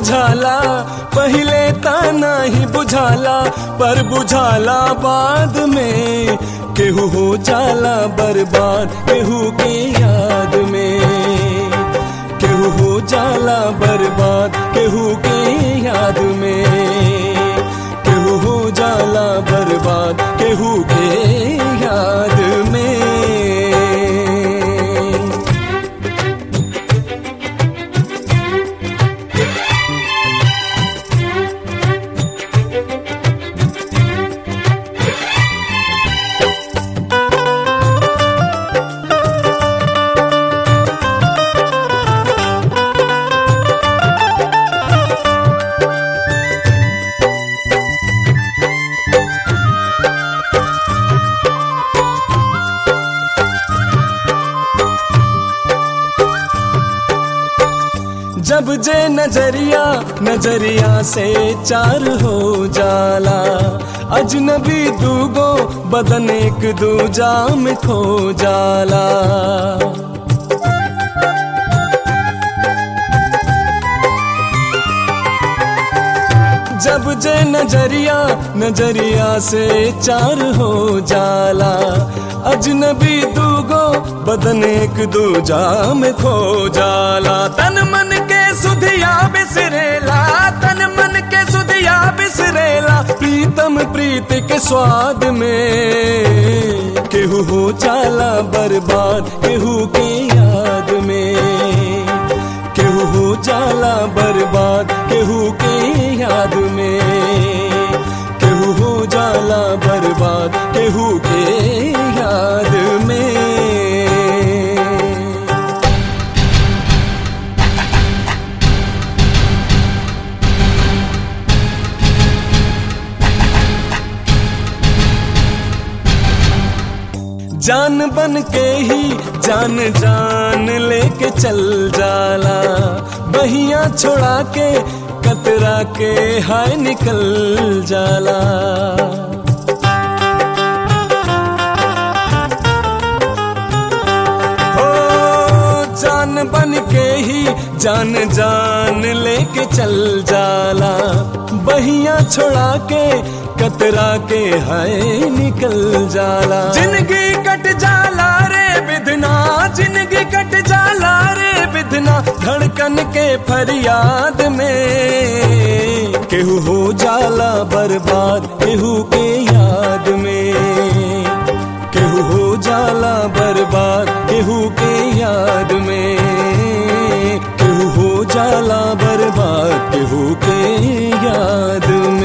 बुझाला पहले ता नहीं बुझाला पर बुझाला बाद में केहू हो जाला बर्बाद केहू के याद में केहू हो जाला बर्बाद केहू के याद में केहू हो जाला बर्बाद केहू के याद में जब जे नजरिया नजरिया से चार हो जाला अजनबी दूगो बदन एक दूजा में खो जाला जब जे नजरिया नजरिया से चार हो जाला अजनबी दूगो बदन एक दूजा में खो जाला तन मन के सुधिया बिसरेला तन मन के सुधिया बिसरेला प्रीतम प्रीत के स्वाद में केहू हो जाला बर्बाद केहू के याद में केहू हो जाला बर्बाद केहू के याद में केहू हो जाला बर्बाद केहू के याद में जान बन के ही जान जान लेके चल जाला बहिया छोड़ा के कतरा के हाय निकल जाला हो जान बन के ही जान जान लेके चल जाला बहिया छोड़ा के कतरा के हाय निकल जाला जिंदगी कट जाला रे बिधना जिंदगी कट जाला रे बिधना धड़कन के फरियाद में केहू हो जाला बर्बाद केहू के याद में केहू हो जाला बर्बाद केहू के याद में केहू हो जाला बर्बाद केहू के याद में